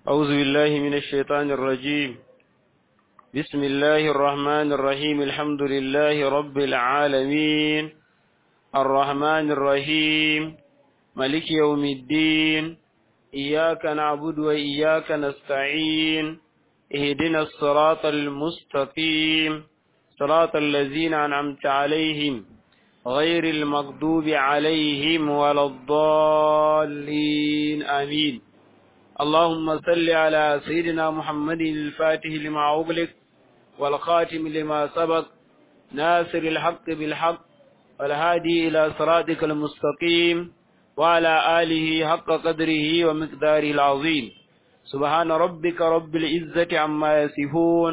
أعوذ بالله من الشيطان الرجيم بسم الله الرحمن الرحيم الحمد لله رب العالمين الرحمن الرحيم ملك يوم الدين إياك نعبد وإياك نستعين اهدنا الصراط المستقيم صراط الذين أنعمت عليهم غير المغضوب عليهم ولا الضالين آمين اللهم صل على سيدنا محمد الفاتح لما أغلق والخاتم لما سبق ناصر الحق بالحق والهادي إلى صراطك المستقيم وعلى آله حق قدره ومقداره العظيم سبحان ربك رب العزة عما يصفون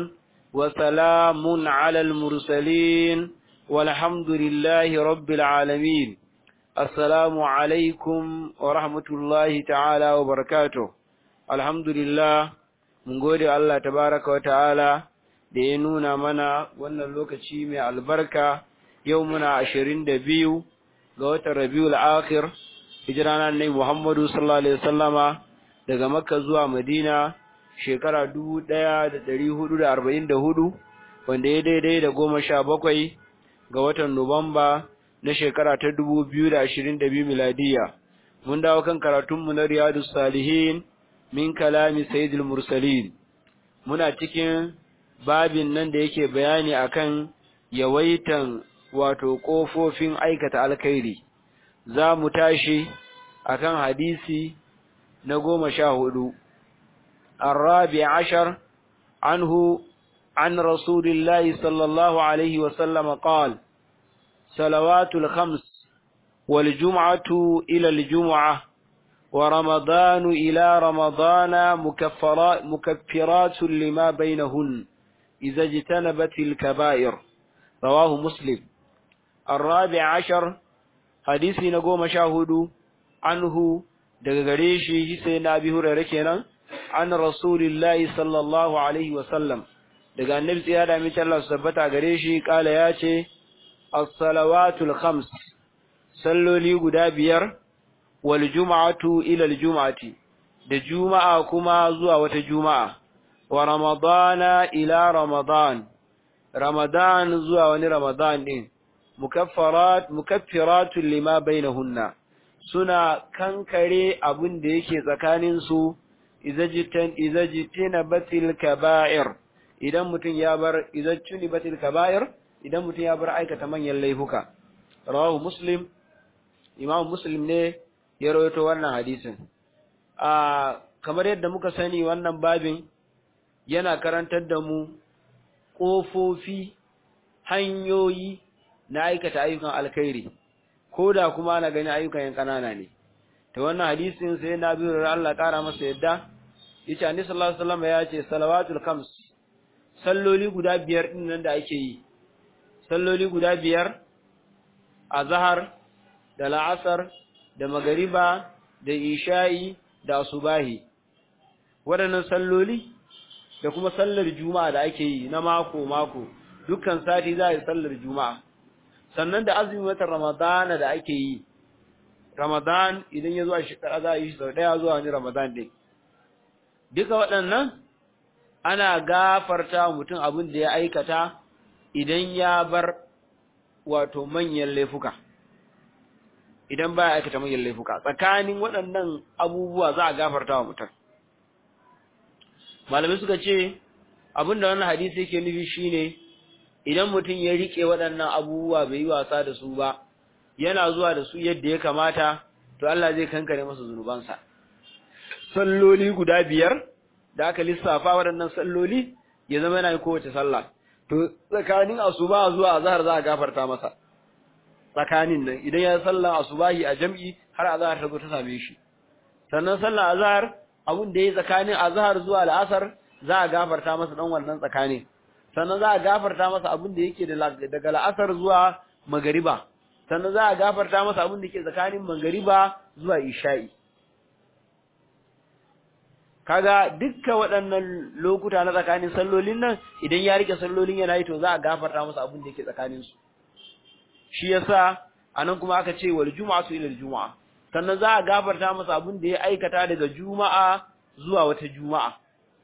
وسلام على المرسلين والحمد لله رب العالمين السلام عليكم ورحمة الله تعالى وبركاته الحمد لله mun gode Allah tabaraka wa ta'ala da ya nuna mana wannan lokaci mai albarka yau muna ashirin da biyu ga watan rabiul akhir hijira na annabi Muhammadu sallallahu alaihi wasallama daga Makka zuwa Madina shekara dubu ɗaya da ɗari hudu da arba'in da hudu wanda ya daidai da goma sha bakwai ga watan Nuwamba na shekara ta dubu biyu da ashirin da biyu miladiya. Mun dawo kan karatunmu na Riyadu Salihin min kalami Sayyidul Mursalin. Muna cikin babin nan da yake bayani akan yawaitan wato ƙofofin aikata alkhairi. Za mu tashi akan hadisi na goma sha hudu. الرابع عشر عنه عن رسول الله صلى الله عليه وسلم قال صلوات الخمس والجمعة إلى الجمعة ورمضان إلى رمضان مكفرات, مكفرات لما بينهن إذا اجتنبت الكبائر رواه مسلم الرابع عشر حديث نقوم شاهد عنه دقريشي سيدنا أبي هريرة كنا an rasulillahi sallallahu alaihi wasallam daga annabi tsaya da mace Allah tabbata gare shi kala ya ce as-salawatul khams salloli guda biyar wal jum'atu ila al jum'ati da juma'a kuma zuwa wata juma'a wa ramadana ila ramadan ramadan zuwa wani ramadan din mukaffarat mukaffiratun lima bainahunna suna kankare abin da yake tsakanin su iza jitina batil kaba'ir idan mutum ya bar iza tuni batil kaba'ir idan mutum ya bar aikata manyan laifuka rawahu muslim imam muslim ne ya rawaito wannan hadisin a kamar yadda muka sani wannan babin yana karantar da mu kofofi hanyoyi na aikata ayyukan alkhairi ko da kuma ana gani ayyukan yan kanana ne ta wannan hadisin sai na biyu Allah kara masa yadda yace annabi sallallahu alaihi wasallam ya ce salawatul khams salloli guda biyar din nan da ake yi salloli guda biyar azhar da la'asar da magariba da isha'i da asubahi waɗannan salloli da kuma sallar juma'a da ake yi na mako mako dukkan sati za a yi sallar juma'a sannan da azumin watan ramadana da ake yi Ramadan idan ya zo a shekara za a yi sau ɗaya zuwa wani Ramadan ɗin. Duka waɗannan ana gafarta mutum abin da ya aikata idan ya bar wato manyan laifuka. Idan ba ya aikata manyan laifuka, tsakanin waɗannan abubuwa za a gafarta wa mutum. Malamai suka ce, abin da wannan hadisi yake nufi shine idan mutum ya riƙe waɗannan abubuwa bai yi wasa da su ba, yana zuwa da su yadda ya kamata to Allah zai kankare masa zunubansa salloli guda biyar da aka lissafa waɗannan salloli ya zama yana kowace sallah to tsakanin asuba zuwa azhar za a gafarta masa tsakanin nan idan ya sallah asubahi a jam'i har azhar ta zo ta same shi sannan sallah azhar abun da yayi tsakanin azhar zuwa al'asar za a gafarta masa dan wannan tsakanin sannan za a gafarta masa abun da yake daga al'asar zuwa magariba sannan za a gafarta masa abin da ke tsakanin mangariba zuwa isha'i kaga dukkan waɗannan lokuta na tsakanin sallolin nan idan ya rike sallolin yana yi to za a gafarta masa abin da yake tsakanin su shi yasa anan kuma aka ce wal juma'atu ila al juma'a sannan za a gafarta masa abin da ya aikata daga juma'a zuwa wata juma'a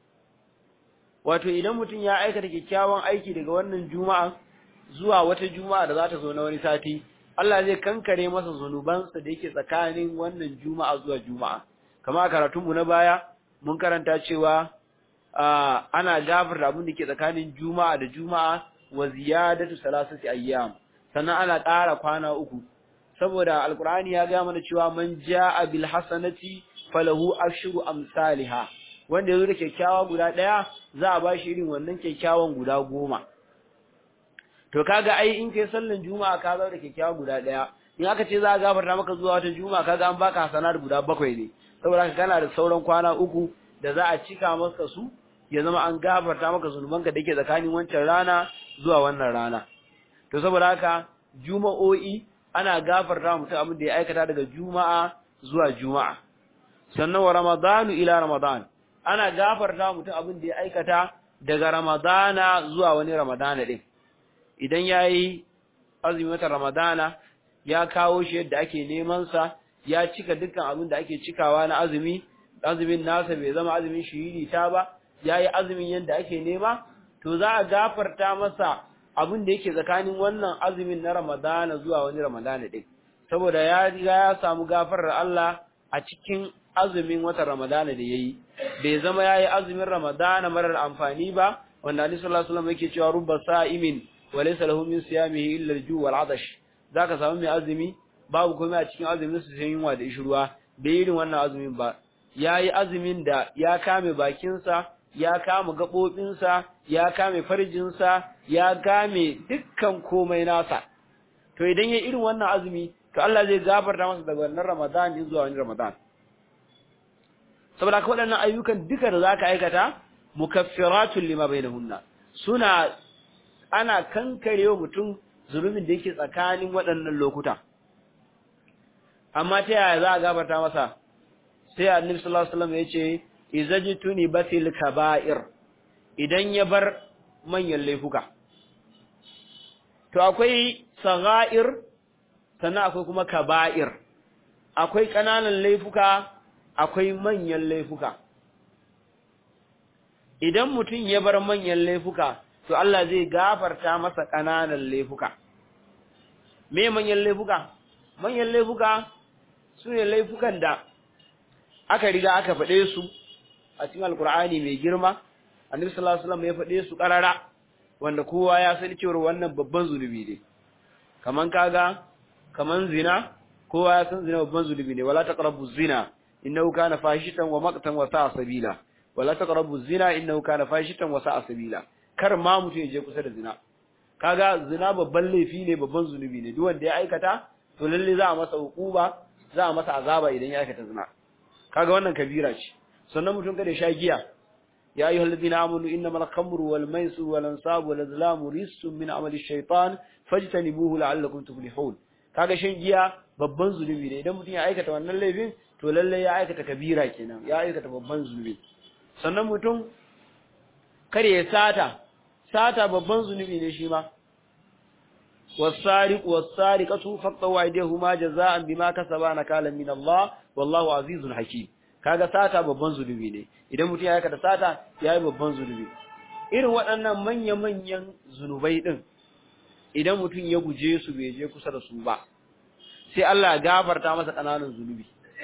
wato idan mutum ya aikata kyakkyawan aiki daga wannan juma'a zuwa wata juma'a da za ta zo na wani sati Allah zai kankare masa zunubansa da yake tsakanin wannan juma'a zuwa juma'a kamar a karatunmu na baya mun karanta cewa ana gafarta abin da ke tsakanin juma'a da juma'a wa ziyadatu salasati ayyam sannan ana ƙara kwana uku saboda alqur'ani ya ga mana cewa man jaa bil hasanati falahu ashru amsalha wanda yazo da kyakkyawa guda daya za a bashi irin wannan kyakkyawan guda goma to kaga ai in kai sallan juma'a ka zo da kyakkyawa guda daya in aka ce za a gafarta maka zuwa wata juma'a kaga an baka hasanat guda bakwai ne saboda haka kana da sauran kwana uku da za a cika maka su ya zama an gafarta maka zunubanka da yake tsakanin wancan rana zuwa wannan rana to saboda haka juma'o'i ana gafarta mutum abin da ya aikata daga juma'a zuwa juma'a sannan wa ramadanu ila ramadan ana gafarta mutum abin da ya aikata daga ramadana zuwa wani ramadana din idan yayi azumi wata ramadana ya kawo shi yadda ake neman sa ya cika dukkan abin da ake cikawa na azumi azumin nasa bai zama azumin shiriri ta ba yayi azumin yadda ake nema to za a gafarta masa abin da yake tsakanin wannan azumin na Ramadana zuwa wani Ramadana din saboda ya riga ya samu gafarar Allah a cikin azumin watan Ramadana da yayi bai zama yayi azumin Ramadana marar amfani ba wanda Annabi sallallahu alaihi wasallam yake cewa rubba sa'imin wa laysa lahu min siyamihi illa al-ju' wal 'atash zaka samu mai azumi babu komai a cikin azumin su sai yunwa da ishruwa bai irin wannan azumin ba yayi azumin da ya kame bakinsa ya kama gaɓoɓinsa, ya kame farjinsa, ya kame dukkan komai nasa. To idan ya irin wannan azumi, to Allah zai gafarta masa daga wannan Ramadan din zuwa wani Ramadan. Saboda ka waɗannan ayyukan duka da za ka aikata, mukaffiratun lima bainahunna. Suna ana kankarewa mutum zunubin da yake tsakanin waɗannan lokuta. Amma ta yaya za a gafarta masa? Sai Annabi sallallahu alaihi wasallam ya ce izajtuni batil kaba'ir idan ya bar manyan laifuka to akwai sagha'ir sannan akwai kuma kaba'ir akwai kananan laifuka akwai manyan laifuka idan mutum ya bar manyan laifuka to Allah zai gafarta masa kananan laifuka me manyan laifuka manyan laifuka sune laifukan da aka riga aka faɗe su a cikin alkur'ani mai girma annabi sallallahu alaihi wasallam ya faɗe su ƙarara wanda kowa ya san cewa wannan babban zunubi ne kaman kaga kaman zina kowa ya san zina babban zunubi ne wala taqrabu zina innahu kana fahishan wa maqtan wa sa'a sabila wala taqrabu zina innahu kana fahishan wa sa'a sabila kar ma mutum ya je kusa da zina kaga zina babban laifi ne babban zunubi ne duk wanda ya aikata to lalle za a masa hukuma za a masa azaba idan ya aikata zina kaga wannan kabira ce sannan mutum kada sha giya ya ayyuhal ladina amanu innamal khamru wal maisir wal ansabu wal azlamu rijsun min amali shaytan fajtanibuhu la'allakum tuflihun kaga shan giya babban zunubi ne idan mutum ya aikata wannan laifin to lalle ya aikata kabira kenan ya aikata babban zunubi sannan mutum kare ya sata sata babban zunubi ne shi ma والسارق والسارقة فاقطعوا أيديهما جزاء بما كسبا نكالا من الله والله عزيز حكيم kaga sata babban zulubi ne idan mutum ya aikata sata yayi babban zulubi irin waɗannan manya-manyan zunubai din idan mutum ya guje su bai je kusa da su ba sai Allah ya gafarta masa kananan zunubi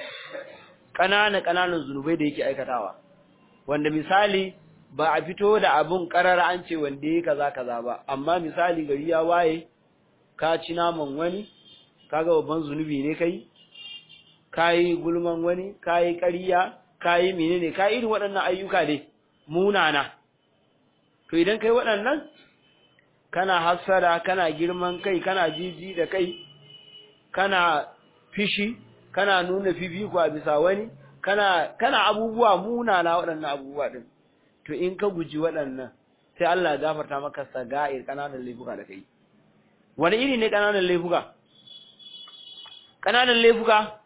kanana kananan zunubai da yake aikatawa wanda misali ba a fito da abun karara an ce wanda yake kaza kaza ba amma misali gari ya waye ka ci naman wani kaga babban zunubi ne kai kayi gulman wani kayi ƙarya kayi menene kayi irin waɗannan ayyuka dai munana to idan kai waɗannan kana hasara kana girman kai kana jiji da kai kana fishi kana nuna fifiko a bisa wani kana kana abubuwa munana waɗannan abubuwa din to in ka guji waɗannan sai Allah ya gafarta maka saga'ir kananan laifuka da kai wani iri ne kananan laifuka kananan laifuka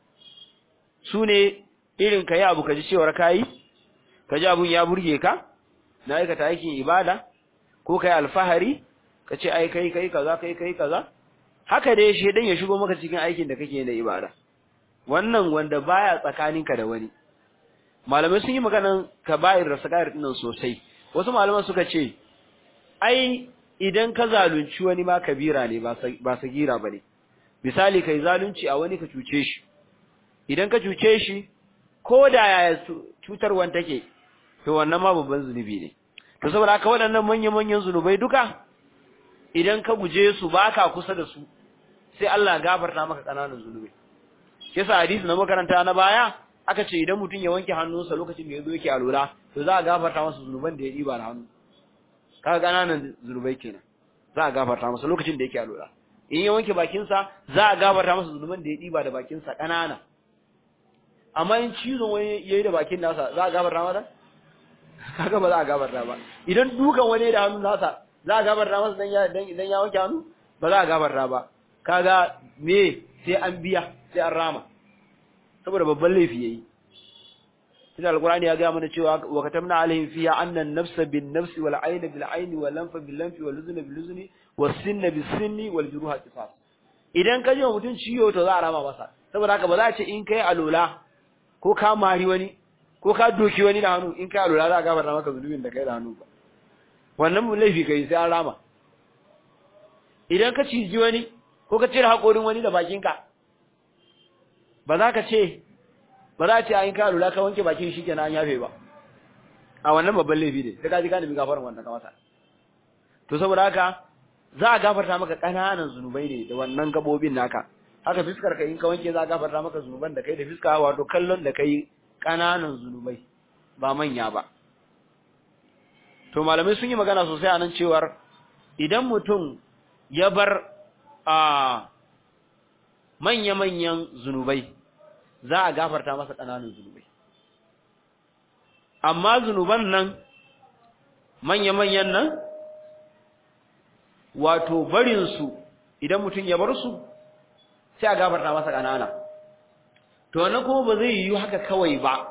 su ne irin ka yi abu ka ji cewar ka yi ka ji abun ya burge ka na aikata aikin ibada ko ka yi alfahari ka ce ai kai kai kaza kai kai kaza haka dai shedan ya shigo maka cikin aikin da kake na ibada wannan wanda baya tsakaninka da wani malamai sun yi maganan kaba'ir da sagair din sosai wasu malaman suka ce ai idan ka zalunci wani ma kabira ne ba sagira bane misali kai zalunci a wani ka cuce shi idan ka cuce shi ko da yaya cutarwan take to wannan ma babban zunubi ne to saboda haka waɗannan manya-manyan zunubai duka idan ka guje su baka kusa da su sai Allah gafarta maka kananan zunubai yasa hadisi na makaranta na baya aka ce idan mutum ya wanke hannunsa lokacin da ya zo yake alura to za a gafarta masa zunuban da ya diba da hannu kaga kananan zunubai kenan za a gafarta masa lokacin da yake alura in ya wanke bakinsa za a gafarta masa zunuban da ya diba da bakinsa kanana amma in cizon wani yayi da bakin nasa za a gafarta masa kaga ba za a gafarta ba idan dukan wani da hannun nasa za a gafarta masa dan ya dan ya wanke hannu ba za a gafarta ba kaga me sai an biya sai an rama saboda babban laifi yayi Tunda Alƙur'ani ya ga mana cewa wa katamna alaihim fiha anna an-nafsa bin-nafsi wal 'ayna bil-'ayni wal lanfa bil-lanfi wal udhuna bil-udhuni was sinna bis-sinni wal juruha qisas idan ka ji wa mutum ciwo to za a rama masa saboda haka ba za a ce in kai alola ko ka mari wani ko ka doki wani da hannu in kai alola za a gafarta maka zunubin da kai da hannu ba wannan mun laifi kai sai an rama idan ka ciji wani ko ka cire haƙorin wani da bakinka ba za ka ce ba za a ce an ka lura ka wanke bakin shi kenan an yafe ba a wannan babban laifi ne sai ka ji ka nemi gafaran wannan ka masa to saboda haka za a gafarta maka ƙananan zunubai ne da wannan gabobin naka haka fiskar ka in ka wanke za a gafarta maka zunuban da kai da fiska wato kallon da kai ƙananan zunubai ba manya ba to malamai sun yi magana sosai a nan cewar idan mutum ya bar a manya-manyan zunubai za a gafarta masa ƙananan zunubai amma zunuban nan manya-manyan nan wato barinsu idan mutum ya bar su sai a gafarta masa ƙanana to wannan kuma ba zai yiwu haka kawai ba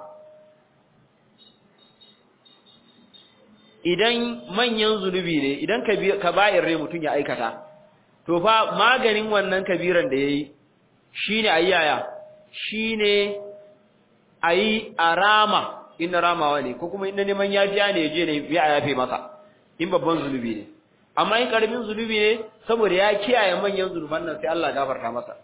idan manyan zunubi ne idan kaba'ir ne mutum ya aikata to fa maganin wannan kabiran da yayi shine ayyaya shine ayi arama in ramawa ne ko kuma in neman yafiya ne je ne ya yafe masa in babban zunubi ne amma in karamin zunubi ne saboda ya kiyaye manyan zunuban nan sai Allah gafarta masa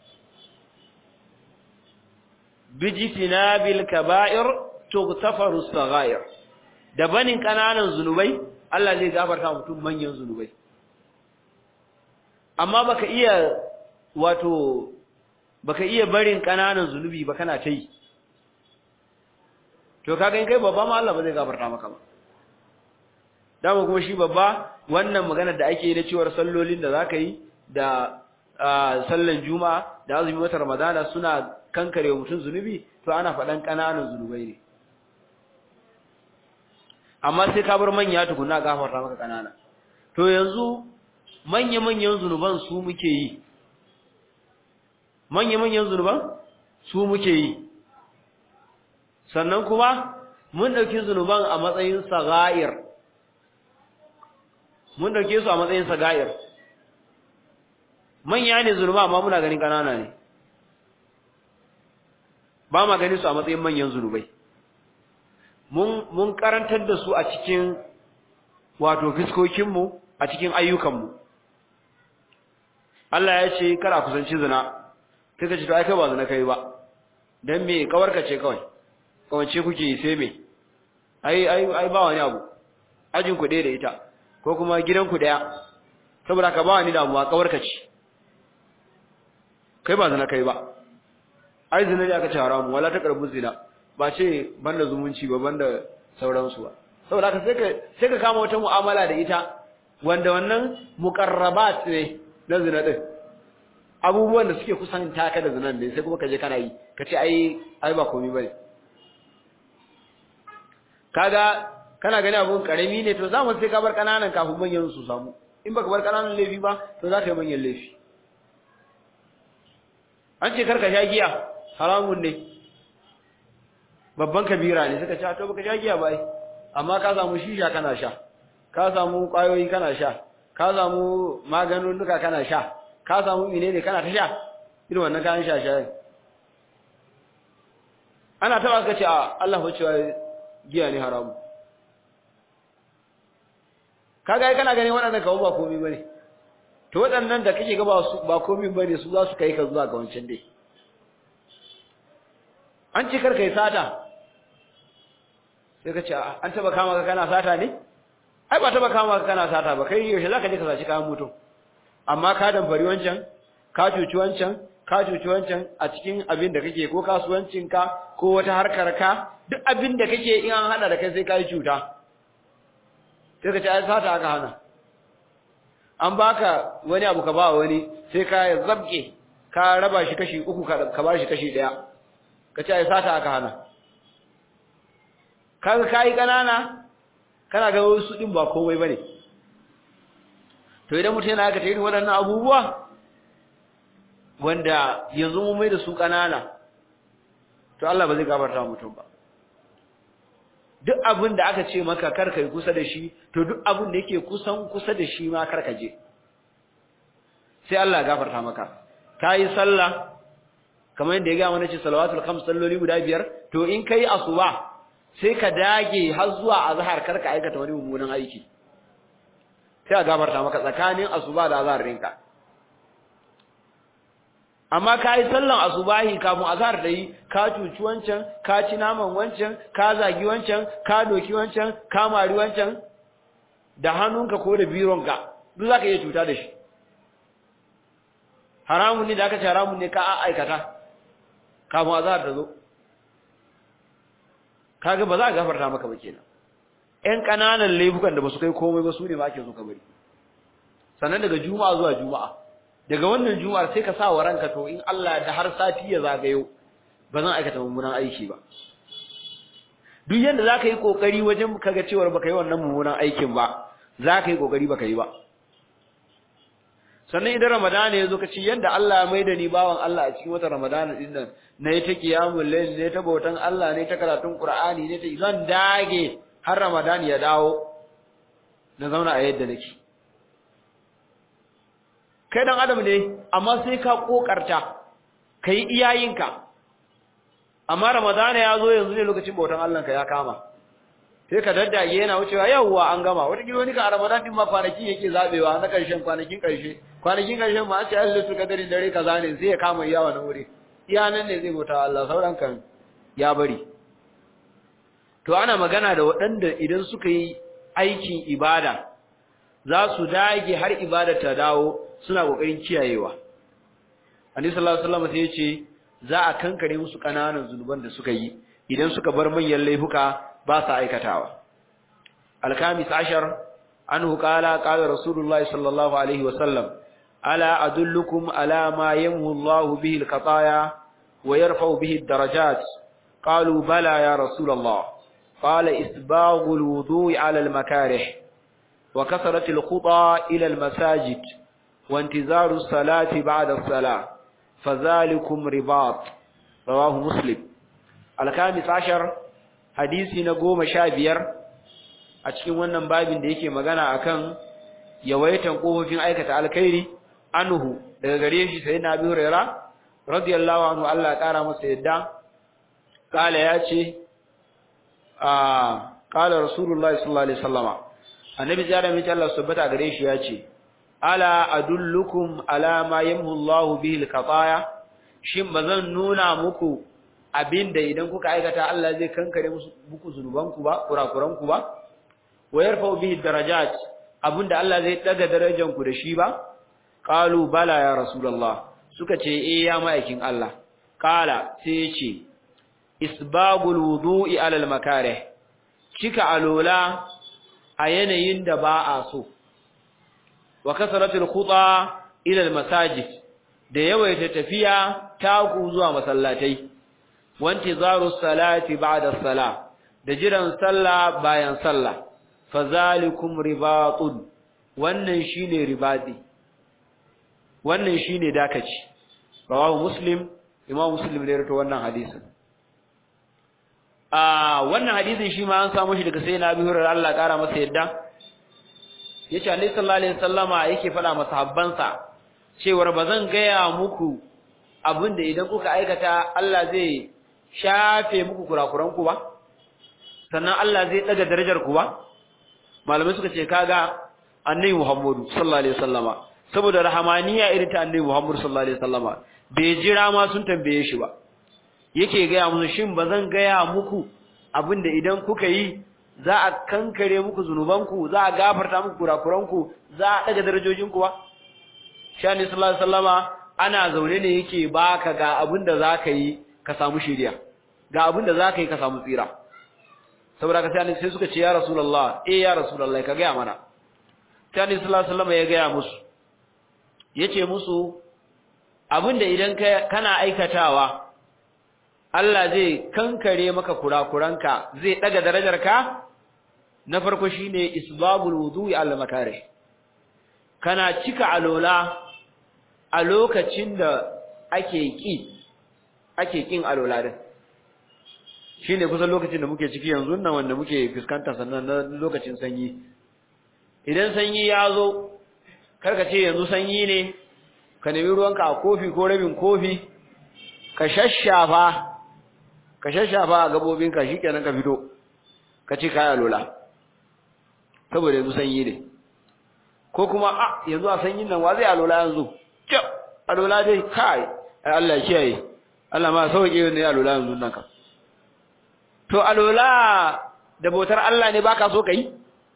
bijitina bil kaba'ir tughtafaru saghair da banin kananan zunubai Allah zai gafarta mutum manyan zunubai amma baka iya wato baka iya barin kananan zunubi ba kana ta yi to kaga in kai babba ma Allah ba zai gafarta maka ba dama kuma shi babba wannan maganar da ake yi na cewar sallolin da zaka yi da sallan juma'a da azumi wata ramadana suna kankare mutum zunubi to ana faɗan kananan zunubai ne amma sai ka bar manya tukuna gafarta maka kanana to yanzu manya-manyan zunuban su muke yi manya-manyan zunuban su muke yi sannan kuma mun ɗauki zunuban a matsayin saga'ir mun ɗauke su a matsayin saga'ir manya ne zunuba amma muna ganin ƙanana ne ba ma ganin su a matsayin manyan zunubai mun karantar da su a cikin wato fiskokinmu a cikin ayyukanmu Allah ya ce kada kusanci zina sai ka ce to ai kai ba zina kai ba dan me kawarka ce kawai kawance kuke yi sai me ai ai ai ba wani abu ajin ku da ita ko kuma gidan ku daya saboda ka ba wani damuwa kawarka ce kai ba zina kai ba ai zina ne aka ce haramu wala ta karbu zina ba ce banda zumunci ba banda sauransu ba saboda haka sai ka sai ka kama wata mu'amala da ita wanda wannan muqarrabat ne na zina din abubuwan da suke kusan taka da zinan ne sai kuma ka je kana yi ka ce ai ai ba komai bane kaga kana gani abun karami ne to zamu sai ka bar kananan kafin manyan su samu in baka bar kananan laifi ba to za ka yi manyan laifi an ce karka sha giya haramun ne babban kabira ne suka ce to baka sha giya ba ai amma ka samu shisha kana sha ka samu kwayoyi kana sha ka samu maganunuka kana sha ka samu menene kana ta sha irin wannan kayan sha sha ana taba ka ce a Allah fa cewa giya ne haramu kaga ai kana ganin waɗannan kawo ba komai bane to waɗannan da kake ga ba su ba komai bane su za su kai ka zuwa ga wancan dai an ce kar kai sata sai ka ce an taba kama ka kana sata ne ai ba taba kama ka kana sata ba kai yaushe zaka je ka saci kayan mutum amma ka damfari wancan ka cuci wancan ka cuci wancan a cikin abin da kake ko kasuwancin ka ko wata harkar ka duk abin da kake in an hada da kai sai ka yi cuta sai ka ce ai sata aka hana an baka wani abu ka ba wani sai ka zabke ka raba shi kashi uku ka ba shi kashi daya ka ce ai sata aka hana kaga kai kanana kana ga wasu din ba komai bane to idan mutum yana aka tayi waɗannan abubuwa wanda yanzu mun mai da su kanana to Allah ba zai gafarta mutum ba duk abin da aka ce maka kar kai kusa da shi to duk abin da yake kusan kusa da shi ma kar ka je sai Allah ya gafarta maka kai sallah kamar yadda ya ga mana ce salawatul khams salloli guda biyar to in kai asuba sai ka dage har zuwa azhar kar ka aikata wani mummunan aiki sai a gafarta maka tsakanin asuba da azhar ɗinka amma ka yi sallan asubahi kafin azhar da yi ka cuci wancan ka ci naman wancan ka zagi wancan ka doki wancan ka mari wancan da hannunka ko da bironka duk zaka iya cuta da shi haramun ne da aka ce haramun ne ka aikata kafin azhar ta zo kaga ba za a gafarta maka ba kenan ƴan ƙananan laifukan da ba su kai komai ba su ne ba ake so ka bari sannan daga juma'a zuwa juma'a daga wannan juma'ar sai ka sa wa ranka to in Allah da har sati ya zagayo ba zan aikata mummunan aiki ba duk yanda zaka yi kokari wajen kaga cewa baka yi wannan mummunan aikin ba zaka yi kokari baka yi ba sannan idan ramadana yazo ka ci yanda Allah ya maida ni bawan Allah a cikin wata ramadana din nan nayi ta qiyamul layl ne ta bautan Allah ne ta karatun qur'ani ne ta zan dage har ramadana ya dawo na zauna a yadda nake kai dan adam ne amma sai ka kokarta kai iyayinka amma ramadana ya zo yanzu ne lokacin bautan Allah ka ya kama sai ka daddage yana wucewa yawwa an gama wata kilo ni ka ramadan din ma kwanaki yake zabewa na karshen kwanakin karshe kwanakin karshen ma ce Allah su kadari dare kaza ne sai ya kama iyawa na wuri iya nan ne zai bauta Allah sauran kan ya bari to ana magana da waɗanda idan suka yi aikin ibada za su dage har ibada ta dawo suna kokarin kiyayewa Annabi sallallahu alaihi wasallam sai ya ce za a kankare musu kananan zunuban da suka yi idan suka bar manyan laifuka ba sa aikatawa Al-Khamis ashar anhu qala qala Rasulullahi sallallahu alaihi wasallam ala adullukum ala ma yamhu Allah bihi al-qataya wa yarfa'u bihi ad-darajat qalu bala ya Rasulullah qala isbaghu al-wudu'i ala al-makarih wa kasratu al-khuta ila al-masajid وانتظار الصلاة بعد الصلاة فذلكم رباط رواه مسلم الخامس عشر حديثي نقوم شابير أتكين wannan babin da yake magana akan yawaitan kofofin aikata alkhairi anhu daga gare shi sai na Abi Hurairah radiyallahu anhu Allah ya kara masa yadda kala yace ah kala rasulullahi sallallahu alaihi wasallama annabi jara mai Allah subhanahu gare shi yace ala adullukum ala ma yamhu Allah bihi al-qataya shin bazan nuna muku abinda idan kuka aikata Allah zai kankare muku zunubanku ba kurakuranku ba wa yarfa'u bihi darajat abinda Allah zai daga darajanku da shi ba qalu bala ya rasulullah suka ce eh ya ma'aikin Allah qala sai ya ce isbagul wudu'i ala al-makarih cika alola a yanayin da ba a so wa kasaratul khuta ila almasajid da yawaita tafiya taku zuwa masallatai wanti zaru salati ba'da salah da jiran sallah bayan sallah fazalikum ribatun wannan shine ribadi wannan shine dakaci rawahu muslim imam muslim ne rawaito wannan hadisin ah wannan hadisin shi ma an samu shi daga sayyidina Abi Hurairah Allah kara masa yadda yace Annabi sallallahu alaihi wasallama yake fada masahabbansa cewar bazan gaya muku abinda idan kuka aikata Allah zai shafe muku kurakuran ku ba sannan Allah zai daga darajar ku ba malamai suka ce kaga annabi Muhammadu sallallahu alaihi wasallama saboda rahamaniya irin ta annabi Muhammadu sallallahu alaihi wasallama bai jira ma sun tambaye shi ba yake gaya musu shin bazan gaya muku abinda idan kuka yi za a kankare muku zunubanku za a gafarta muku kurakuranku za a daga darajojinku ba shani sallallahu alaihi wasallama ana zaune ne yake baka ga abinda zaka yi ka samu shiriya ga abinda zaka yi ka samu tsira saboda ka sai sai suka ce ya rasulullah eh ya rasulullah ka gaya mana shani sallallahu alaihi wasallama ya gaya musu yace musu abinda idan kana aikatawa Allah zai kankare maka kurakuranka zai daga darajarka na farko shine isbabul wudu'i al makarih kana cika alola a lokacin da ake ki ake kin alola din shine kusan lokacin da muke ciki yanzu nan wanda muke fuskanta sannan na lokacin sanyi idan sanyi ya zo karka ce yanzu sanyi ne ka nemi ruwanka a kofi ko rabin kofi ka shashafa ka shashafa a gabobinka shikenan ka fito ka ci kaya lola saboda yanzu sanyi ne ko kuma a yanzu a sanyin nan wa zai alola yanzu kyau alola dai kai ai Allah ya kiyaye Allah ma sauke ne alola yanzu nan ka to alola da bautar Allah ne baka so kai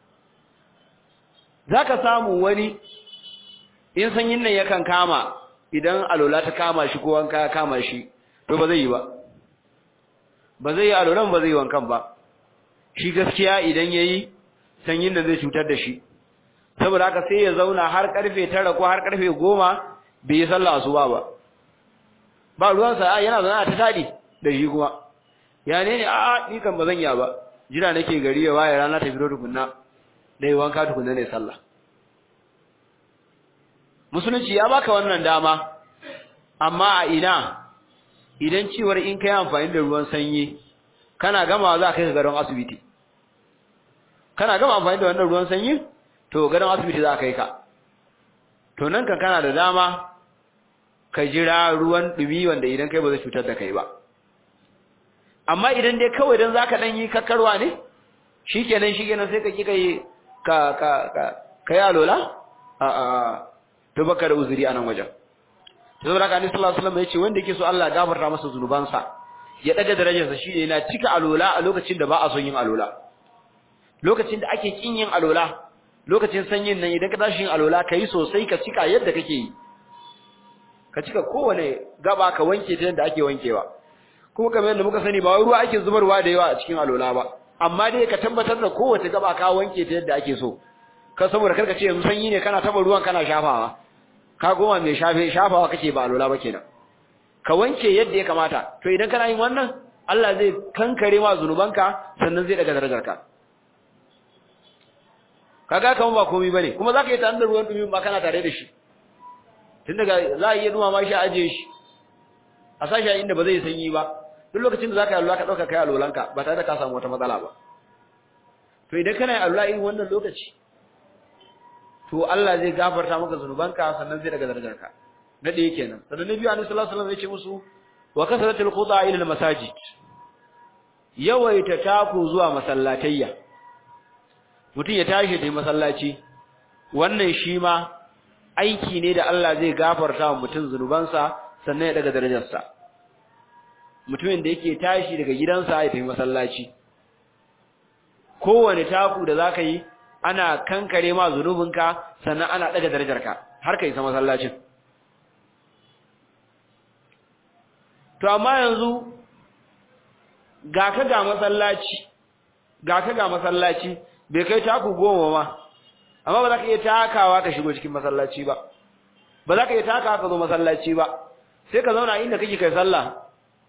zaka samu wani in sanyin nan yakan kama idan alola ta kama shi ko wanka ya kama shi to ba zai yi ba ba zai yi alolan ba zai yi wankan ba shi gaskiya idan yayi sanyin nan zai cutar da shi saboda haka sai ya zauna har karfe 9 ko har karfe 10 bai yi sallah asuba ba ba ruwan sa yana zauna ta tadi da shi kuma ya ne ne a ni kan ba zan ya ba jira nake gari ya waye rana ta fito tukunna dai wanka tukunna ne sallah musulunci ya baka wannan dama amma a ina idan ciwar in kai amfani da ruwan sanyi kana gama za ka kai garin asibiti kana gama amfani da wannan ruwan sanyi to garin asibiti za ka kai ka to nan kan kana da dama ka jira ruwan dumi wanda idan kai ba zai cutar da kai ba amma idan dai kawai dan zaka dan yi kakkarwa ne shikenan shikenan sai ka kika yi ka ka ka kai alola a a to baka da uzuri anan wajen to saboda haka Annabi sallallahu alaihi wasallam yace wanda yake so Allah gafarta masa zunubansa ya daga darajarsa shine yana cika alola a lokacin da ba a son yin alola lokacin da ake kin yin alola lokacin sanyin nan idan ka tashi yin alola kai sosai ka cika yadda kake yi ka cika kowane gaba ka wanke ta yadda ake wankewa kuma kamar yadda muka sani ba ruwa ake zubarwa da yawa a cikin alola ba amma dai ka tabbatar da kowace gaba ka wanke ta yadda ake so ka saboda karka ce yanzu sanyi ne kana taba ruwan kana shafawa ka goma mai shafe shafawa kake ba alola ba kenan ka wanke yadda ya kamata to idan kana yin wannan Allah zai kankare ma zunubanka sannan zai daga darajarka kaga kaman ba komai bane kuma zaka yi tare da ruwan dumi ba kana tare da shi tun daga za a iya duma ma shi aje shi a sashi inda ba zai sanyi ba duk lokacin da zaka yi Allah ka dauka kai alolanka ba tare da ka samu wata matsala ba to idan kana yi Allah irin wannan lokaci to Allah zai gafarta maka zunubanka sannan zai daga darajarka na ɗaya kenan sannan nabi annabi sallallahu alaihi wasallam ya ce musu wa kasratul khuda ila al masajid yawaita taku zuwa masallatayya mutum ya tashi da masallaci wannan shi ma aiki ne da Allah zai gafarta wa mutum zunubansa sannan ya daga darajarsa mutumin da yake tashi daga gidansa ya tafi masallaci kowane taku da zaka yi ana kankare ma zunubinka sannan ana daga darajarka har kai sa masallacin to amma yanzu ga ka ga masallaci ga ka ga masallaci bai kai taku goma ma amma ba za ka iya takawa ka shigo cikin masallaci ba ba za ka iya takawa ka zo masallaci ba sai ka zauna inda kake kai sallah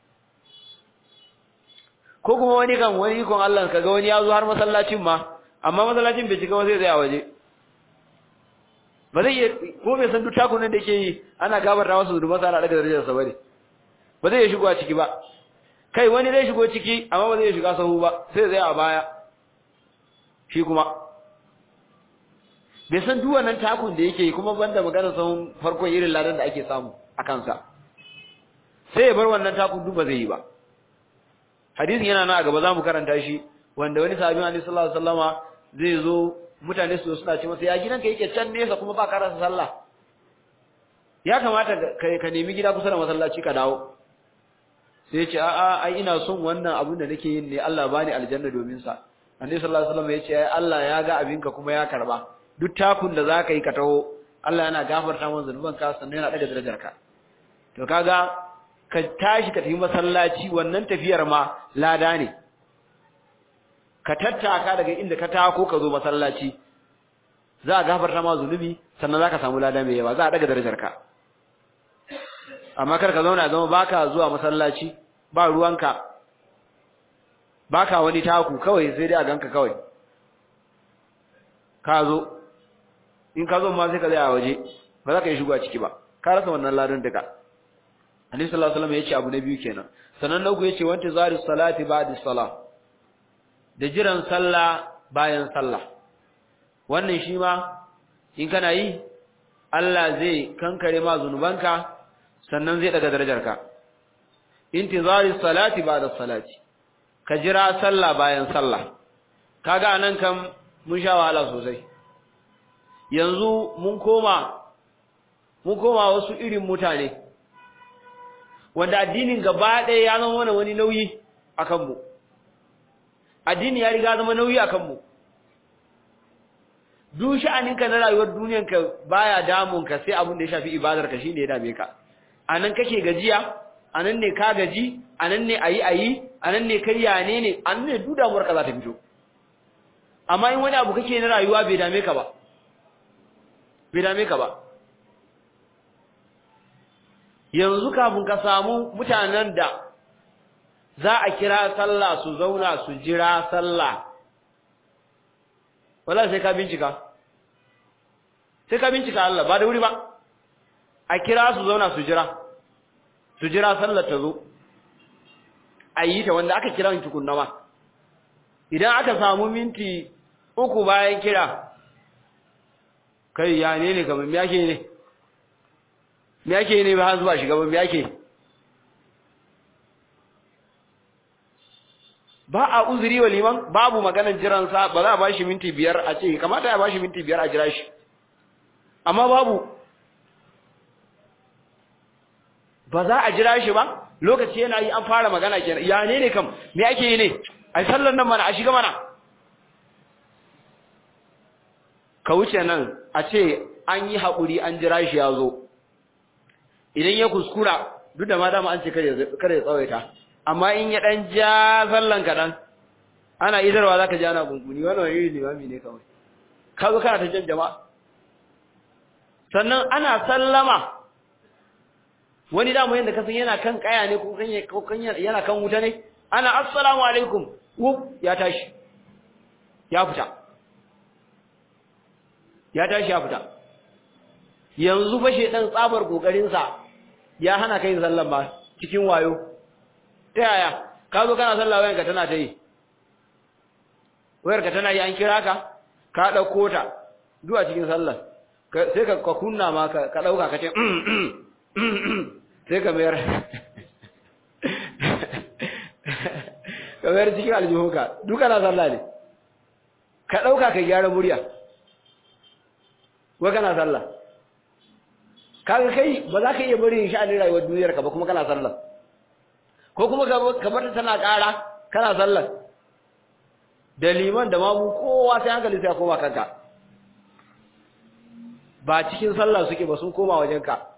ko kuma wani kan wani ikon Allah ka ga wani ya zo har masallacin ma amma masallacin bai cika ba zai tsaya waje ba zai iya ko bai san duk takun nan da yake yi ana gabarta masa zunuban sa ana daga darajarsa bane ba zai iya shigo a ciki ba kai wani zai shigo ciki amma ba zai iya shiga sahu ba sai zai a baya shi kuma bai san duk wannan takun da yake kuma banda magana sahun farkon irin ladan da ake samu a kansa sai ya bar wannan takun duk ba zai yi ba hadisin yana nan a gaba zamu karanta shi wanda wani sahabi Annabi sallallahu alaihi wasallama zai zo mutane su suna ce masa ya gidanka yake can nesa kuma ba ka rasa sallah ya kamata ka nemi gida kusa da masallaci ka dawo sai ce a'a ai ina son wannan abin da nake yin ne Allah bani aljanna domin sa Annabi sallallahu alaihi wasallam ya ce ai Allah ya ga abinka kuma ya karba duk takun da zaka yi ka taho Allah yana gafarta maka zanubanka sannan yana daga darajarka to kaga ka tashi ka tafi masallaci wannan tafiyar ma lada ne ka tattaka daga inda ka tako ka zo masallaci za a gafarta ma zunubi sannan za ka samu lada mai yawa za a daga darajarka amma kar ka zauna zama baka zuwa masallaci ba ruwanka baka wani taku kawai sai dai a ganka kawai ka zo in ka zo ma sai ka zai a waje ba za ka yi shigo a ciki ba ka rasa wannan ladan duka Annabi sallallahu alaihi wasallam yace abu na biyu kenan sanan na uku yace wanta zari salati ba'da salah da jiran sallah bayan sallah wannan shi ma in kana yi Allah zai kankare ma zunubanka sannan zai daga darajarka intizari salati ba'da salati ka jira sallah bayan sallah kaga anan kam mun sha wahala sosai yanzu mun koma mun koma wasu irin mutane wanda addinin gaba ɗaya ya zama mana wani nauyi a kanmu addini ya riga zama nauyi a kanmu duk sha'aninka na rayuwar duniyanka baya damunka sai abin da ya shafi ibadarka shine ya dame ka anan kake gajiya anan ne ka gaji anan ne ayi ayi anan ne kariya ne ne anan ne duk damuwar ka za ta fito amma in wani abu kake na rayuwa bai dame ka ba bai dame ka ba yanzu kafin ka samu mutanen da za a kira sallah su zauna su jira sallah wala sai ka bincika sai ka bincika Allah ba da wuri ba a kira su zauna su jira su jira sallar ta zo a yi ta wanda aka kira tukunna ma idan aka samu minti uku bayan kira kai ya ne ne kamar me ake ne me ake ne ba har zuwa shiga ba me ake ba a uzuri wa liman babu maganar jiran sa ba za a bashi minti biyar a ce kamata ya bashi minti biyar a jira shi amma babu ba za a jira shi ba lokaci yana yi an fara magana kenan ya ne ne kam me ake yi ne ai sallar nan mana a shiga mana ka wuce nan a ce an yi haƙuri an jira shi ya zo idan ya kuskura duk da ma dama an ce kare ya tsawaita amma in ya ɗan ja sallan kaɗan ana idarwa za ka ji ana gunguni wani wani iri limami ne kawai ka zo kana ta jan jama'a sannan ana sallama wani damu yadda kasan yana kan kaya ne ko yana kan wuta ne ana assalamu alaikum wuf ya tashi ya fita ya tashi ya fita yanzu fashe dan tsabar kokarinsa ya hana kai sallan ba cikin wayo ta yaya ka zo kana sallah wayanka tana ta yi wayarka tana yi an kira ka ka dauko ta zuwa cikin sallar sai ka kunna ma ka dauka ka ce sai ka mayar ka mayar cikin aljihunka duka na sallah ne ka ɗauka ka gyara murya wa kana sallah kaga kai ba za ka iya bari sha'anin rayuwar duniyar ka ba kuma kana sallah ko kuma ka bar tana ƙara kana sallah da liman da mamu kowa sai hankali sai koma kanka ba cikin sallah suke ba sun koma wajenka ka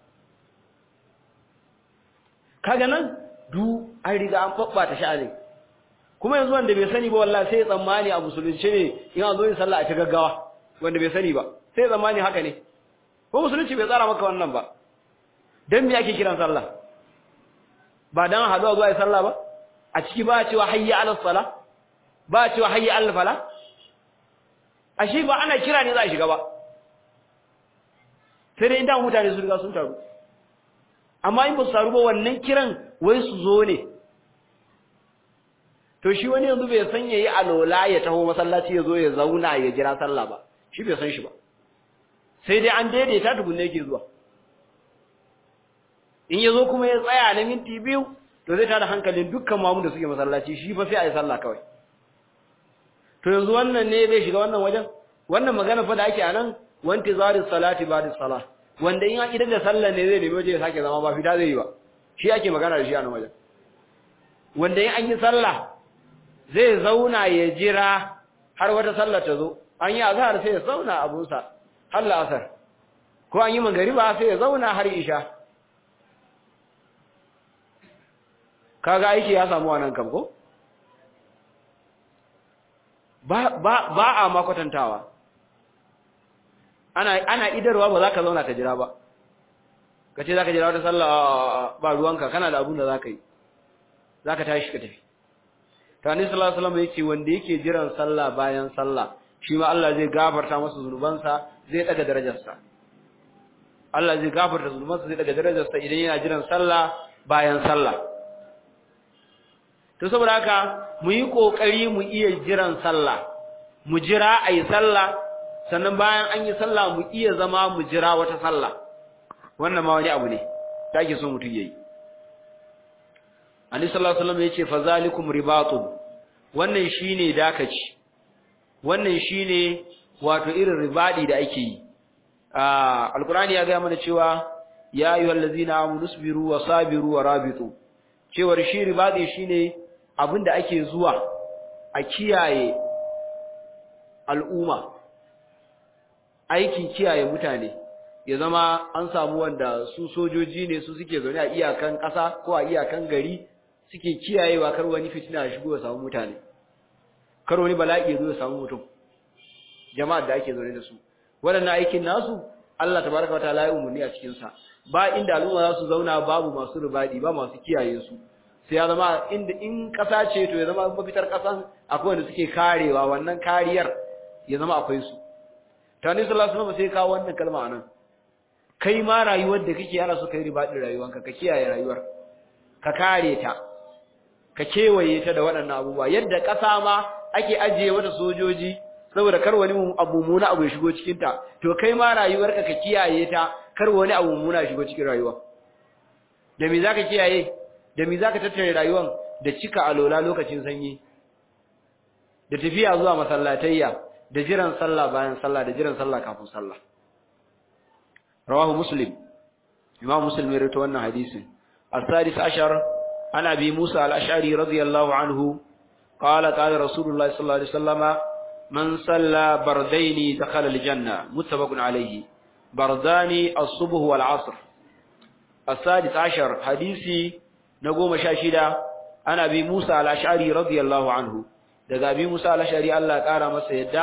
kaga nan du an riga an fabbata sha'ani kuma yanzu wanda bai sani ba wallahi sai tsammani a musulunci ne in an zo yin sallah a ta gaggawa wanda bai sani ba sai tsammani haka ne ko musulunci bai tsara maka wannan ba dan me ake kiran sallah ba dan haduwa zuwa yi sallah ba a ciki ba cewa hayya ala salah ba cewa hayya ala fala ashe ba ana kira ne za a shiga ba sai dai inda mutane su riga sun taru amma in ba su taru ba wannan kiran wai su zo ne to shi wani yanzu bai san yayi alola ya taho masallaci ya zo ya zauna ya jira sallah ba shi bai san shi ba sai dai an daidaita tukunne yake zuwa in ya zo kuma ya tsaya na minti biyu to zai tada hankalin dukkan mamu da suke masallaci shi fa sai a yi sallah kawai to yanzu wannan ne zai shiga wannan wajen wannan magana fa da ake anan wanti zaris salati ba'da salah wanda in idan da sallah ne zai nemi waje ya sake zama ba fita zai yi ba shi ake magana da shi a nan wajen wanda in an yi sallah zai zauna ya jira har wata sallar ta zo an yi azhar sai ya zauna abunsa har la'asar ko an yi magariba sai ya zauna har isha kaga aiki ya samu wannan kam ko ba ba ba a ma kwatantawa ana ana idarwa ba za ka zauna ka jira ba ka ce za ka jira wata sallah ba ruwanka kana da abun da za ka yi za ka tashi ka tafi tani sallallahu alaihi wasallam yake wanda yake jiran sallah bayan sallah shi ma Allah zai gafarta masa zunubansa zai daga darajarsa Allah zai gafarta zunubansa zai daga darajarsa idan yana jiran sallah bayan sallah to saboda haka mu yi kokari mu iya jiran sallah mu jira ayi sallah sannan bayan an yi sallah mu iya zama mu jira wata sallah wannan ma wani abu ne da ake so mutum yayi Annabi sallallahu alaihi wasallam yace fazalikum ribatun wannan shine dakaci wannan shine wato irin ribadi da ake yi ah alqur'ani ya ga mana cewa ya ayyuhallazina amanu sabiru wa sabiru wa rabitu cewar shi ribadi shine abinda ake zuwa a kiyaye al'umma aikin kiyaye mutane ya zama an samu wanda su sojoji ne su suke zaune a iyakan ƙasa ko a iyakan gari suke kiyayewa kar wani fitina ya shigo ya samu mutane kar wani bala'i ya zo ya samu mutum jama'ar da ake zaune da su waɗannan aikin nasu Allah tabaraka wa ta'ala ya umurni a cikin sa ba inda al'umma za su zauna babu masu ribadi ba masu kiyaye su sai ya zama inda in ƙasa ce to ya zama mafitar ƙasan akwai wanda suke karewa wannan kariyar ya zama akwai su tani sallallahu alaihi wasallam sai kawo wannan kalma anan kai ma rayuwar da kake ana so kai ribadin rayuwanka ka kiyaye rayuwar ka kare ta ka kewaye ta da waɗannan abubuwa yadda ƙasa ma ake ajiye mata sojoji saboda kar wani abu muna abu ya shigo cikin ta to kai ma rayuwarka ka kiyaye ta kar wani abu muna shigo cikin rayuwa da me zaka kiyaye da me zaka tattare rayuwan da cika alola lokacin sanyi da tafiya zuwa masallatayya da jiran sallah bayan sallah da jiran sallah kafin sallah rawahu muslim imam muslim ya rawaito wannan hadisin السادس عشر عن أبي موسى الأشعري رضي الله عنه قال قال رسول الله صلى الله عليه وسلم من صلى بردين دخل الجنة متفق عليه بردان الصبح والعصر السادس عشر حديثي نقوم شاشدا عن أبي موسى الأشعري رضي الله عنه daga abi Musa al-Ashari Allah ya kara masa yadda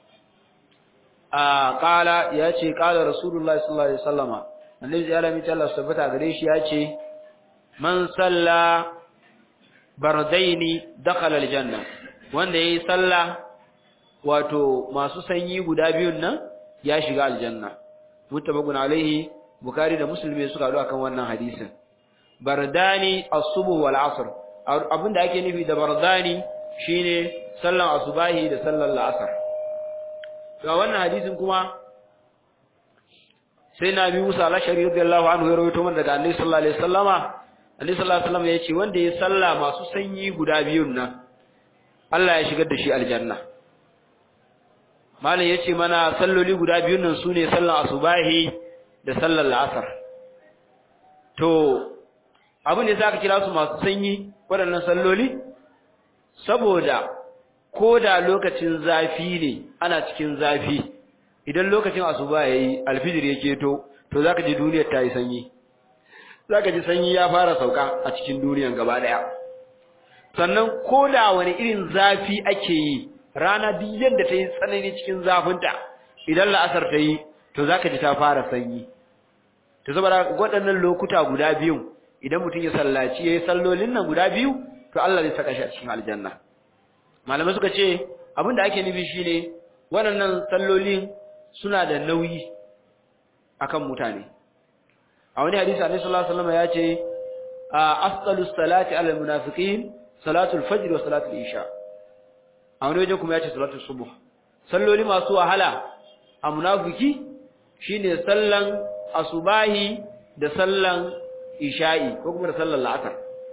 a kala yace kala Rasulullahi sallallahu alaihi wasallama annabi ya alami Allah subhanahu gare shi yace man salla bardaini dakhala aljanna wanda yayi salla wato masu sanyi guda biyun nan ya shiga aljanna mutabakun alaihi bukhari da muslim suka hadu akan wannan hadisin bardani as-subh wal asr abinda ake nufi da bardani shine sallan asubahi da sallan la'asar to wannan hadisin kuma sai na bi Musa al-Ashari radiyallahu anhu ya rawaito mana daga Annabi sallallahu alaihi wasallama Annabi sallallahu alaihi wasallam yace wanda ya salla masu sanyi guda biyun nan Allah ya shigar da shi aljanna Malam yace mana salloli guda biyun nan sune sallan asubahi da sallan la'asar to abin da zaka kira su masu sanyi waɗannan salloli saboda ko da lokacin zafi ne ana cikin zafi idan lokacin asuba yayi alfijir yake to to zaka ji duniyar ta yi sanyi zaka ji sanyi ya fara sauka a cikin duniyar gaba daya sannan ko da wani irin zafi ake yi rana duk yadda ta yi tsanani cikin zafinta idan la'asar ta yi to zaka ji ta fara sanyi to saboda waɗannan lokuta guda biyu idan mutum ya sallaci yayi sallolin nan guda biyu to Allah zai saka shi a cikin aljanna malamai suka ce abinda ake nufi shine waɗannan sallolin suna da nauyi akan mutane a wani hadisi annabi sallallahu alaihi wasallam ya ce asqalus salati alal munafiqin salatul fajr wa salatul isha a wani waje kuma ya ce salatul subuh salloli masu wahala a munafiki shine sallan asubahi da sallan isha'i ko kuma da sallan la'asar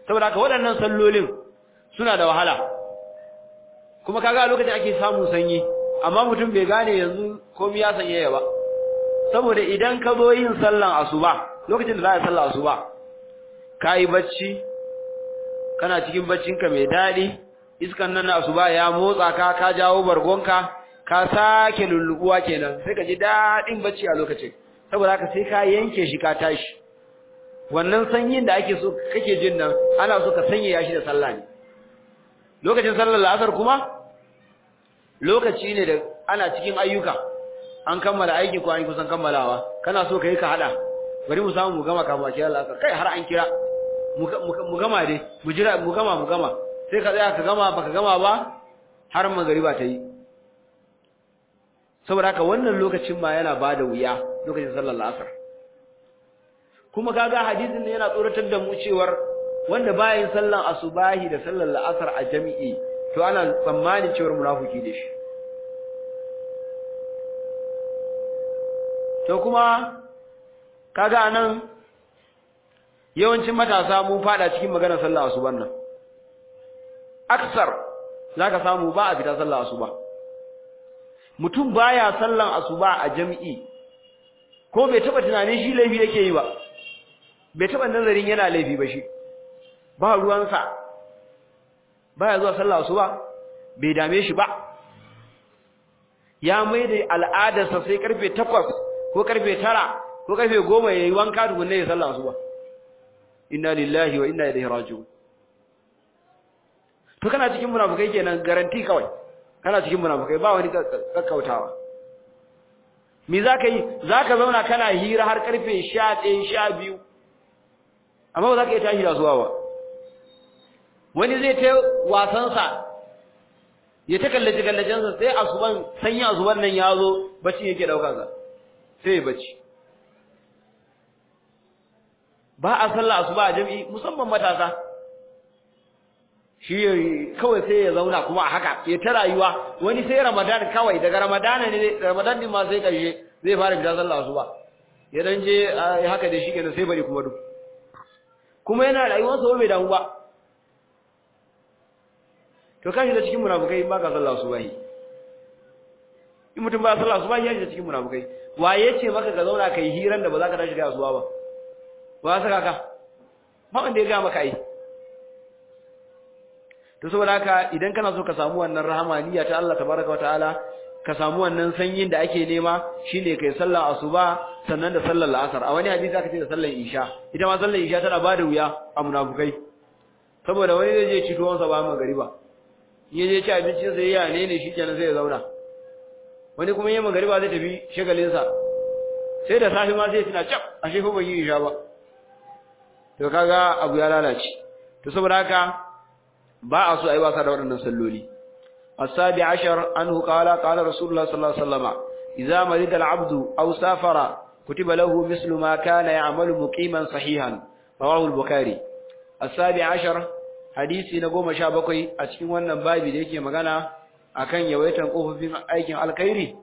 saboda haka waɗannan sallolin suna da wahala kuma kaga a lokacin ake samun sanyi amma mutum bai gane yanzu komai ya sanye ba saboda idan ka zo yin sallan asuba lokacin da za a sallar asuba kai bacci kana cikin baccinka mai dadi iskan nan na asuba ya motsa ka ka jawo bargonka ka sake lullubuwa kenan sai ka ji dadin bacci a lokacin saboda haka sai ka yanke shi ka tashi wannan sanyin da ake so kake jin nan ana so ka sanya shi da sallah ne lokacin sallar la'asar kuma lokaci ne da ana cikin ayyuka an kammala aiki ko an kusan kammalawa kana so kai ka hada bari mu samu mu gama kafin a kira la'asar kai har an kira mu gama dai mu jira mu gama mu gama sai ka tsaya ka gama baka gama ba har magariba ta yi saboda haka wannan lokacin ma yana bada wuya lokacin sallar la'asar kuma kaga hadisin ne yana tsoratar da mu cewar wanda bayan sallan asubahi da sallar la'asar a jami'i to ana tsammanin cewar munafiki da shi to kuma kaga anan yawancin matasa mun fada cikin maganar sallar asuban nan aksar zaka samu ba a fita sallar asuba mutum baya sallan asuba a jami'i ko bai taba tunanin shi laifi yake yi ba bai taba nazarin yana laifi ba shi ba ruwansa baya zuwa sallah asuba bai dame shi ba ya mai da al'adarsa sai karfe 8 ko karfe 9 ko karfe 10 yayi wanka tukunne ya sallah asuba inna lillahi wa inna ilaihi raji'un to kana cikin munafikai kenan garanti kawai kana cikin munafikai ba wani kakkautawa me zaka yi zaka zauna kana hira har karfe 11 12 amma ba zaka iya tashi da zuwa ba wani zai ta wasansa ya ta kallace kallacensa sai asuban sanya asuban nan ya zo bacci yake daukansa sai ya bacci ba a sallah asuba a jami'i musamman matasa shi kawai sai ya zauna kuma a haka ya ta rayuwa wani sai ramadan kawai daga ramadan ne ramadan din ma sai karshe zai fara fita sallah asuba ya dan je haka da shi kenan sai bari kuma duk kuma yana rayuwarsa bai damu ba to kashi da cikin munafukai ba ka sallah subahi in mutum ba sallah subahi ya da cikin munafukai waye ce maka ka zauna kai hiran da ba za ka tashi da asuba ba wa saka ka ba wanda ya ga maka ai to saboda haka idan kana so ka samu wannan rahamaniya ta Allah tabaraka wa ta'ala ka samu wannan sanyin da ake nema shine kai sallar asuba sannan da sallar la'asar a wani hadisi aka ce da sallar isha ita ma sallar isha tana bada wuya a munafukai saboda wani zai je ci tuwon sa ba magariba ya je ci abincin sai ya ne ne shikenan sai ya zauna wani kuma yayin magariba zai tafi shagalin sa sai da safi ma sai tuna cap ashe ko ban yi isha ba to kaga abu ya lalace to saboda haka ba a so ayi wasa da waɗannan salloli السابع عشر أنه قال قال رسول الله صلى الله عليه وسلم إذا مرض العبد أو سافر كتب له مثل ما كان يعمل مقيما صحيحا رواه البخاري السابع عشر hadisi na goma sha bakwai a cikin wannan babi da yake magana akan yawaitan kofofin aikin alkhairi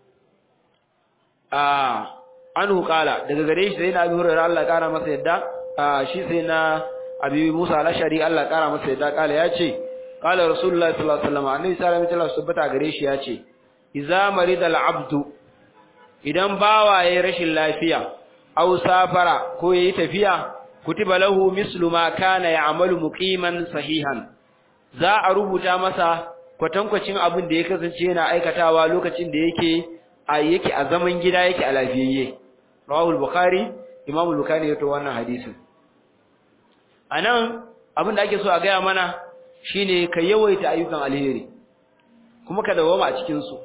a anhu qala daga gare shi sai na abi hurairah Allah ya kara masa yadda shi sai na abi Musa al-Ashari Allah ya kara masa yadda kala yace qala rasulullahi sallallahu alaihi wasallam annabi sallallahu alaihi wasallam tabbata gare shi yace idza maridal abdu idan bawa yayin rashin lafiya aw safara ko yayi tafiya kutiba lahu mislu ma kana ya'malu muqiman sahihan za a rubuta masa kwatankwacin abin da ya kasance yana aikatawa lokacin da yake a yake a zaman gida yake a lafiyayye rawahu al-bukhari imam al-bukhari yato wannan hadisin anan abin da ake so a gaya mana shine ka yawaita ayyukan alheri kuma ka dawoma a cikin su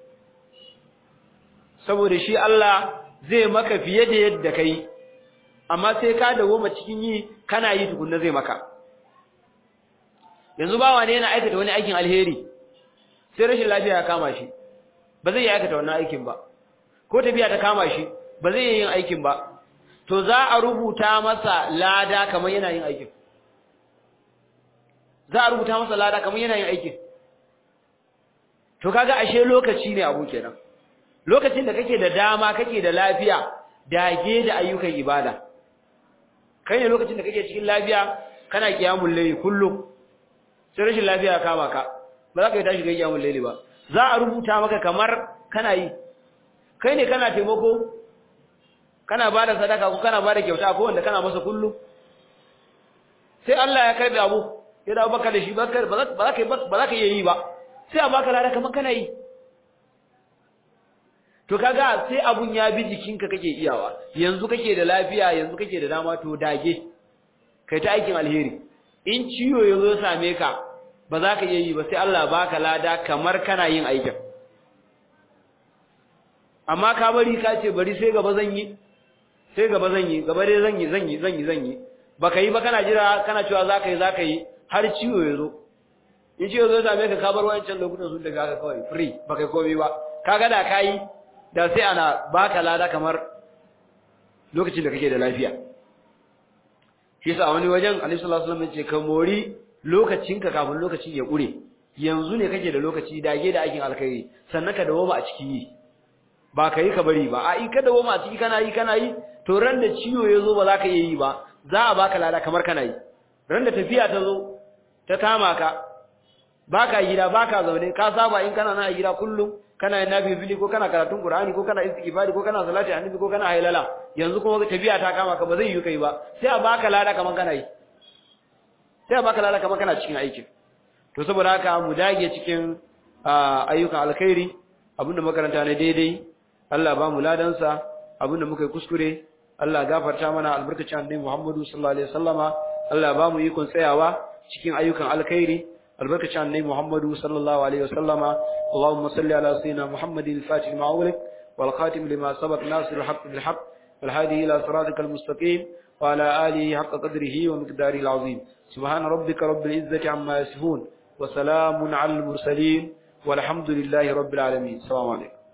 saboda shi Allah zai maka fiye da yadda kai amma sai ka dawoma cikin yi kana yi tukunna zai maka yanzu bawa ne yana aikata wani aikin alheri sai rashin lafiya ya kama shi ba zai yi aikata wannan aikin ba ko tafiya ta kama shi ba zai yi yin aikin ba to za a rubuta masa lada kamar yana yin aikin za a rubuta masa lada kamar yana yin aikin to kaga ashe lokaci ne abu kenan lokacin da kake da dama kake da lafiya dage da ayyukan ibada kai ne lokacin da kake cikin lafiya kana kiyamul layli kullum sai rashin lafiya kama ka ba za ka yi tashi ga kiyamul layli ba za a rubuta maka kamar kana yi kai ne kana taimako kana bada sadaka ko kana bada kyauta ko wanda kana masa kullum sai Allah ya karbi abu ya dawo baka da shi ba za ka ba za ka yi ba sai a baka lada kamar kana yi to kaga sai abun ya bi jikinka kake iyawa yanzu kake da lafiya yanzu kake da dama to dage kai ta aikin alheri in ciwo yazo ya same ka ba za ka iya yi ba sai Allah baka lada kamar kana yin aikin amma ka bari ka ce bari sai gaba zan yi sai gaba zan yi gaba dai zan yi zan yi zan yi zan yi baka yi ba kana jira kana cewa za ka yi za ka yi har ciwo ya zo in ciwo zo same ka ka bar wancan lokutan sun daga haka kawai free baka yi komai ba kaga da ka yi da sai ana baka lada kamar lokacin da kake da lafiya shi yasa wani wajen Annabi sallallahu alaihi wasallam ya ce ka mori lokacinka kafin lokaci ya kure yanzu ne kake da lokaci dage da aikin alkhairi sannan ka dawo a ciki yi ba ka yi ka bari ba a yi ka dawo a ciki kana yi kana yi to ran da ciwo ya zo ba za ka iya yi ba za a baka lada kamar kana yi ran da tafiya ta zo ta kama ka baka gida baka zaune ka saba in kana na gida kullum kana yin nafili ko kana karatun Qur'ani ko kana istighfari ko kana salati annabi ko kana hailala yanzu kuma tafiya ta kama ka ba zai yi kai ba sai a baka lada kaman kana yi sai a baka lada kaman kana cikin aikin to saboda haka mu dage cikin ayyukan alkhairi abinda makaranta ne daidai Allah ba mu ladan sa abinda muka yi kuskure Allah gafarta mana albarkacin annabi Muhammadu sallallahu alaihi wasallama Allah ba mu ikon tsayawa cikin ayyukan alkhairi البركة عن النبي محمد صلى الله عليه وسلم اللهم صل على سيدنا محمد الفاتح لما أغلق والخاتم لما سبق ناصر الحق بالحق والهادي إلى صراطك المستقيم وعلى آله حق قدره ومقداره العظيم سبحان ربك رب العزة عما يصفون وسلام على المرسلين والحمد لله رب العالمين السلام عليكم